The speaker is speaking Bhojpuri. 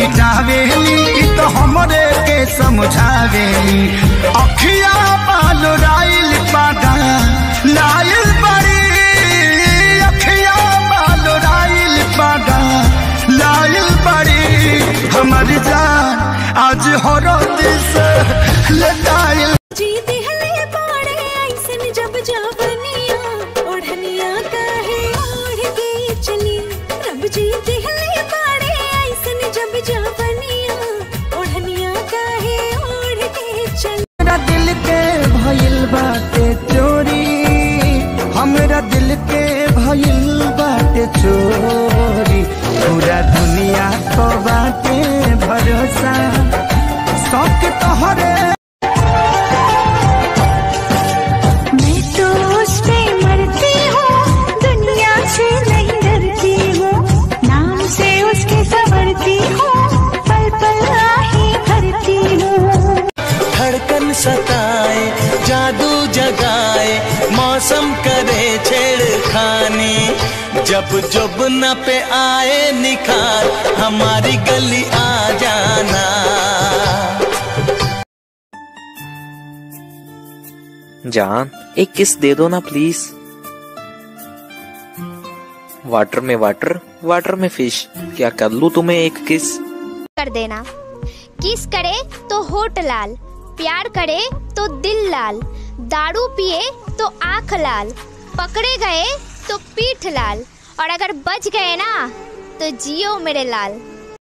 मिटावेली इ तो हमरे के समझावेली अखिया बाल राइल पागा लाइल बड़ी अखिया बाल राइल पागा लाइल बड़ी हमर जान आज हरद से लटाइल जी दिहले पाड़े ऐसन जब जावनिया ओढ़निया काहे ओढ़ के चली रब जी दिहले पाड़े ऐसन जब जावनिया ओढ़निया काहे ओढ़ के चली हमरा दिल के भइल बाटे चोरी हमरा दिल के भइल बाटे चोरी पूरा दुनिया को बाटे भरोसा शौक तोहरे मैं तो उस पे मरती हूँ दुनिया से नहीं डरती हूँ नाम से उसके संवरती हूँ पल पल आहे भरती हूँ धड़कन सताए जादू जगाए मौसम करे छेड़खानी जब जब न पे आए निखार हमारी गली आ जाना जान एक किस दे दो ना प्लीज वाटर में वाटर वाटर में फिश क्या कर लूं तुम्हें एक किस कर देना किस करे तो होठ लाल प्यार करे तो दिल लाल दारू पिए तो आंख लाल पकड़े गए तो पीठ लाल और अगर बच गए ना तो जियो मेरे लाल